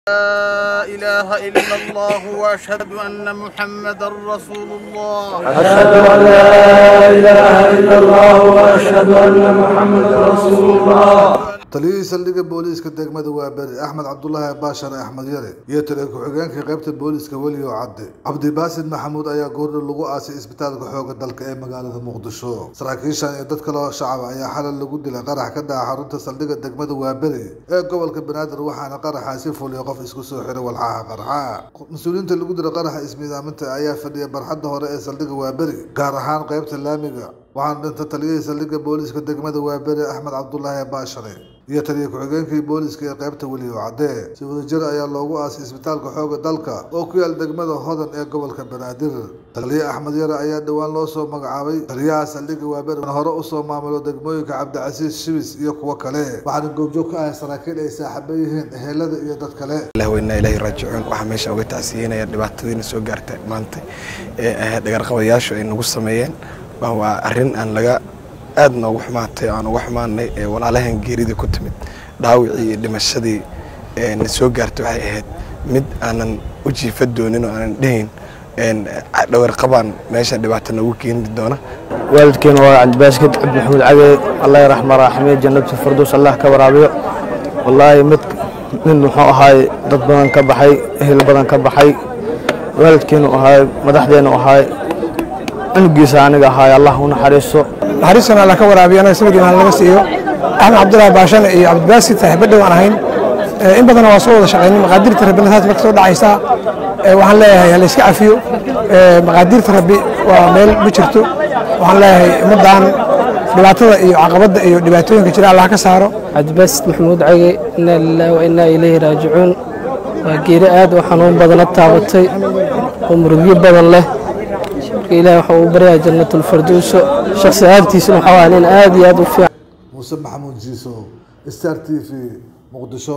لا إله إلا الله وأشهد أن محمدا رسول الله أشهد أن لا إله إلا الله وأشهد أن محمدا رسول الله taliyihii saldhigga booliiska degmada waa beri axmed cabdulaahi baashar axmed yare iyo taliya ku-xigeenka qaybta booliiska weliyo cadde cabdibaasid maxamuud ayaa goordhow lagu aasay isbitaalka xooga dalka ee magaalada muqdisho saraakiishan iyo dad kaloo shacab ayaa xalay lagu dilay qarax ka dhaca xarunta saldhigga degmada waaberi ee gobolka banaadir waxaana qaraxaasi fuliyay qof isku soo xiray walxaha qarxa mas-uuliyiinta lagu dilay qaraxa ismiidaaminta ayaa fadhiya barxadda hore ee saldhigga waaberi gaar ahaan qaybta laamiga waxaana dhinta taliyihii saldhigga booliiska degmada waaberi axmed cabdulaahi baashare iyo taliya ku-xigeenkii booliiska ee qaybta weliyo cadde si wadajir ayaa loogu aasay isbitaalka xooga dalka oo ku yaal degmada hodan ee gobolka banaadir taliye axmed yare ayaa dhowaan loo soo magacaabay taliyaha saldhigga waaberi hore usoo maamulo degmooyinka cabdicasiis shibis iyo kuwo kale waxaana goobjoog ka ahay saraakiil ay saaxiibo yihiin ehelada iyo dad kale ilaahweynaa ilaahi raajicuun waxaa meesha uga tacsiyeynaya dhibaatadiina soo gaartay maanta ee ahayd dhagarqabayaashu ay nagu sameeyeen waa arrin aan laga aada noogu xumaatay oo aan uga xumaanay ee walaalahan geerida ku timid dhaawicii iyo dhimashadii na soo gaartay waxay ahayd mid aanan u jiifa doonin oo aanan dhehayn dhawarqabaan meesha dhibaato noogu keeni doona waalidkeena waa cabdibaaskid cabdi maxamuud cage allah raxma raaximiye jannatu firdows allah ka waraabiyo wallaahi mid nin muxuu ahaay dad badan ka baxay ehel badan ka baxay waalidkeenu ahaay madaxdeenu ahaay cunugiisa aniga ahaay allah u naxariisto naxariistana alla ka waraabiyo anaga sabirkiina laga siiyo axmed cabdulaahi baashane iyo cabdibaasid saaxiibo dhow aan ahayn in badan waa soo wada shaqaynay maqaadirta rabbina taas marka soo dhacaysaa waxaan leeyahay hala iska cafiyo maqaadirta rabbi waa meel ma jirto waxaan leeyahay ummaddan dhibaatada iyo caqabadda iyo dhibaatooyinka jira allah ka saaro cabdibaasid maxamuud cage inaa lilahi wa inaa ilayhi raajicuun waa geeri aad u xanuun badana taabatay oo murugyo badan leh marka ilahi waxa uu baryaa jannatulfirdowso shakhsi ahaantiisuna waxaa waa nin aad iyo aad u fiican muuse maxamuud jiiso star t v muqdisho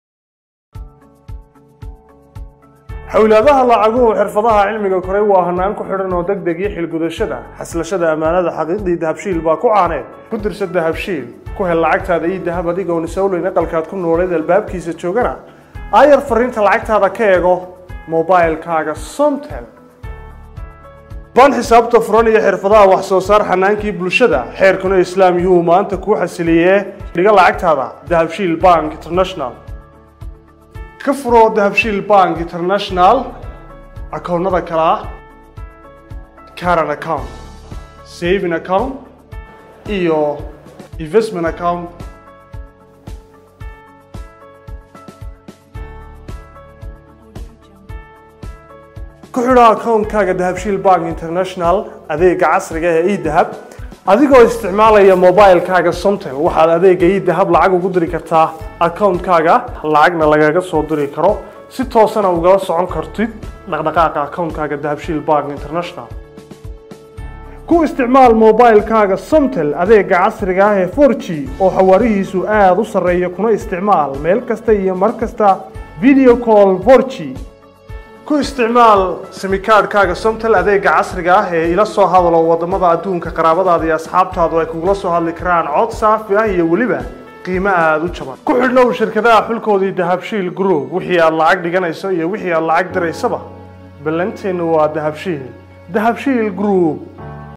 xowlaadaha lacaguhu xirfadaha cilmiga koray waa hanaan ku xidhan oo deg deg iyo xilgudashada xaslashada ammaanada xaqiiqdii dahabshiil baa ku caaneed ku dirsa dahabshiil ku hel lacagtaada iyo dahab adigoon isowleyn aqalkaad ku nooleed albaabkiisa joogana aayar fariinta lacagtaada ka eego mobilkaaga somtel ban xisaabta furan iyo xirfadaha wax soo saar xanaankii bulshada xeerkuna islaam yuu maanta kuu xasiliyee dhiga lacagtaada dahabshiil bank international ka furo dahabshiil bank international akoonnada kale ah caran account saving account iyo investment account ku xidho akoonkaaga dahabshiil bank international adeega casriga ee edahab adigoo isticmaalaya mobilkaaga somtel waxaad adeega edahab lacag ugu diri kartaa akoonkaaga lacagna lagaga soo diri karo si toosana ugala socon kartid dhaqdhaqaaqa akoonkaaga dahabshiil bank international ku isticmaal mobilkaaga somtel adeega casriga ah ee 4g oo xawaarihiisu aada u sarreeya kuna isticmaal meel kasta iyo mar kasta video call 4g ku isticmaal simikaadhkaaga somtel adeega casriga ah ee ila soo hadalo wadamada adduunka qaraabadaada iyo asxaabtaadu ay kugula soo hadli karaan cod saafi ah iyo weliba qiimo aada u jaban ku xidhnow shirkadaha xulkoodii dahabshiil group wixii aad lacag dhiganayso iyo wixii aad lacag diraysaba ballanteennu waa dahabshiil dahabshiil group